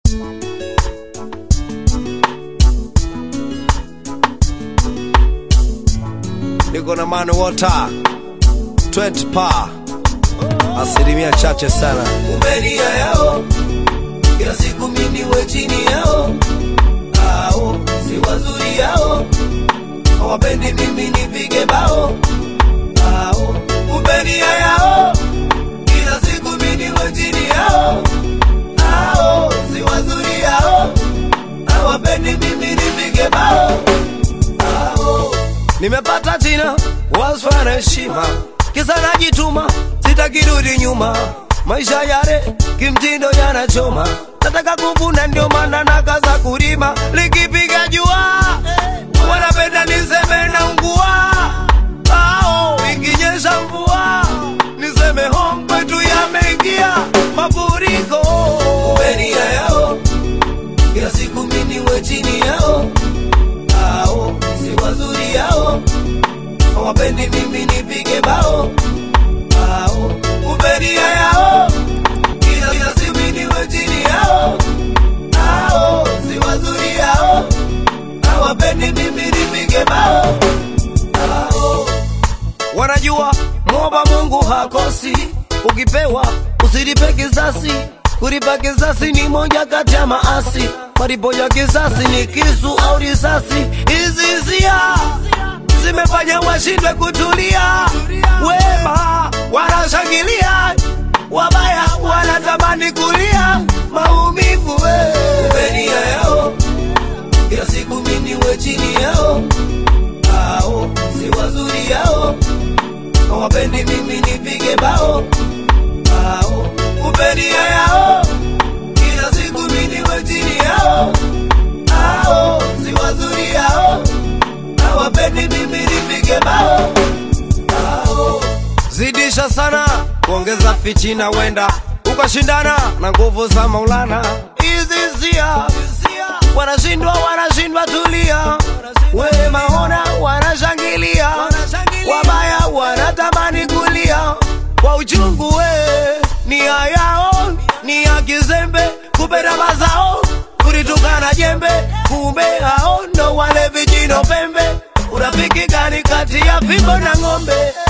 niko na manu wota 20 pa asilimia chache sana umelia yao kila siku miniwe chini yao ao si wazuri yao hawapendi mimi nipige bao ao umelia yao kila siku miniwe chini yao ao si wazuri yao hawapendi mimi nipige bao ao nimepata jina wasfa na heshima kisa najituma sitakirudi nyuma maisha yale kimtindo yanachoma nataka kuvuna ndio maana nakaza kulima likipiga jua wanapenda niseme na ungua ao ikinyesha mvua niseme home kwetu yameingia mafuriko umelia yao kila siku miniwe chini yao ao si wazuri yao hawapendi mimi nipige bao ao umelia yao kila kila siku miniwe chini yao ao si wazuri yao hawapendi mimi nipige bao ao wanajua mwomba Mungu hakosi, ukipewa usilipe kisasi. Kulipa kisasi ni moja kati ya maasi, malipo ya kisasi ni kisu au risasi. Hizi hisia zimefanya washindwe kutulia, wema wanashangilia, wabaya wanatamani kulia maumivu we. umelia yao kila siku miniwe chini yao ao si wazuri yao hawapendi mimi nipige bao ao umelia yao kila siku miniwe chini yao ao si wazuri yao hawapendi mimi nipige bao ao zidisha sana kuongeza fichina, wenda ukashindana na nguvu za Maulana. Hizi hisia wanashindwa, wanashindwa, tulia. Wema ona wanashangilia, wabaya wanatamani kulia kwa uchungu. We nia yao ni ya kizembe, kupenda mazao kulitukana jembe, kumbe hao ndo wale vijino pembe. Urafiki gani kati ya fimbo na ng'ombe?